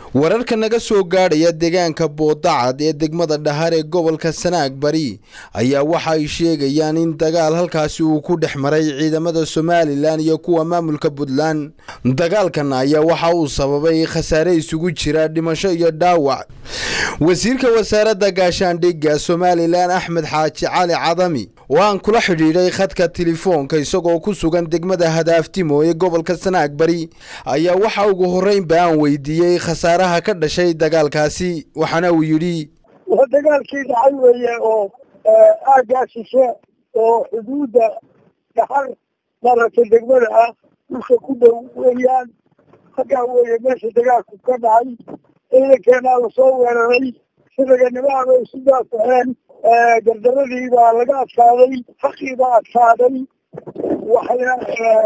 wararka naga soo gaadhaya deegaanka boodacad ee degmada dhahar ee gobolka sanaag bari ayaa waxa ay sheegayaan in dagaal halkaasi uu ku dhex maray ciidamada somalilan iyo kuwa maamulka puntland dagaalkan ayaa waxa uu sababay khasaare isugu jira dhimasho iyo dhaawac wasiirka wasaaradda gaashaandhigga somalilan axmed xaaji cali cadami oo aan kula xidhiidhay khadka telefoonka isagoo ku sugan degmada hadaaftimo ee gobolka sanaag bari ayaa waxa ugu horreynba aan weydiiyey khasaaraha ka dhashay dagaalkaasi waxaana uu yidhi waa dagaalkii dhacay weeye oo aaggaa shishe oo xuduudda dhaxar maaragtay degmada ah dhulka ku dhow weeyaan halkaa weeye meesha dagaalku ka dhacay ciidankeenaa lasoo weeraray siraganimaha bay isu daafaxeen gardaradii baa laga adkaaday xaqii baa adkaaday waxayna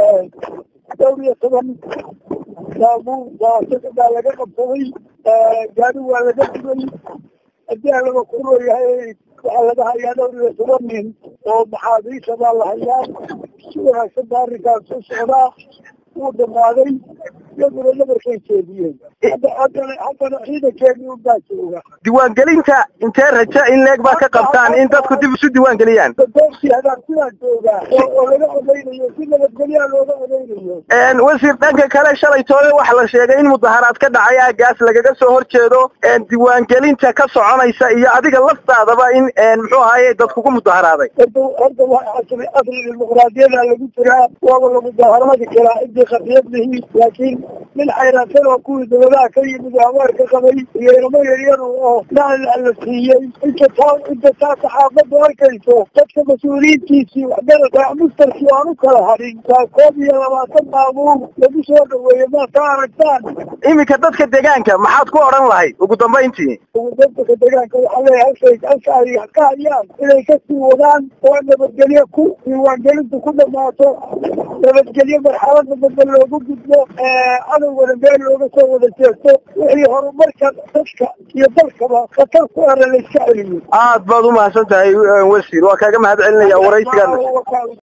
dhowr iyo toban baabuur baa laga qabsaday gaari waa laga dubay haddii a laba kuroo yahay waxaa laga hayaa dhowr iyo toban nin oo maxaabiisha baa la hayaa si wanaagsan baa arrinkaas u socdaa wuu dhamaaday iyaguna nabarkay jeediyeen haddana haddana ciidankeeni unbaa jooga diiwaangelinta intee raja in leeg baa ka qabtaan in dadku dib isu diiwaangeliyaan doortii hadaarsidaa joogaa oo laga odaynayo si nabadgelyaa looga odaynayo wasiir dhanka kale shalay toole waxaa la sheegay in mudaharaad ka dhacay aagaas lagaga soo horjeedo diiwaangelinta ka soconaysa iyo adiga laftaadaba in muxuu ahaye dadkugu mudaharaaday horta horta asri dimuqraadiyada lagu jiraa waaba la mudaharaadi karaa intii khafiyad lihi laakiin nin xayraansan oo kuwii dawladaha ka yimid oo abaarka qabay iyo ilmo yaryar oo nacla la siiyey inta taa inta taa saxaafaddu arkayso dadka mas-uuliyiintiisii waxgarata mustarkii aan u kala hadhin waa koob iyo labaatan baabuur lagu soo dhaweeye maad ka aragtaan iminka dadka deegaanka maxaad ku odhan lahayd ugu dambayntii ugu dadka deegaanka waxaa leeyahay halkay halka ay ka hayaan inay kasii wadaan oo nabadgelyo ku diiwaangelintu ku dhamaato nabadgelyo marxalada dambe loogu gudbo cadowgana meel looga soo wada jeesto wixii horumarka dadka iyo dalkaba khatar ku era la iska celiyo aad baad umahadsan tahay wasiir waa kaaga mahad celinaya waraysigan